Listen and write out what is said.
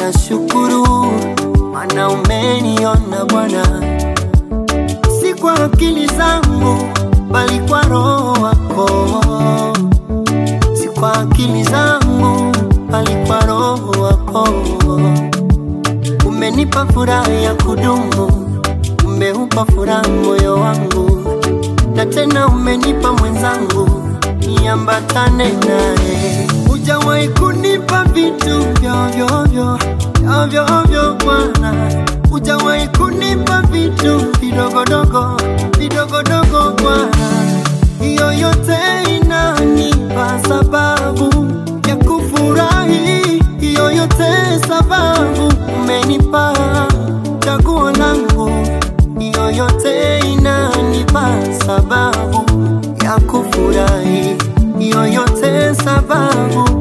nashukuru, mana umeniona Bwana, si kwa akili zangu, bali kwa Roho wako, si kwa akili zangu, bali kwa Roho wako. Umenipa furaha ya kudumu, umeupa furaha moyo wangu, na tena umenipa mwenzangu niambatane naye. Hujawahi kunipa vitu vyovyo ovyo ovyo Bwana, hujawahi kunipa vitu vidogodogo vidogodogo Bwana, hiyo yote inanipa sababu ya kufurahi, hiyo yote sababu umenipa chaguo langu, hiyo yote inanipa sababu ya kufurahi, hiyo yote sababu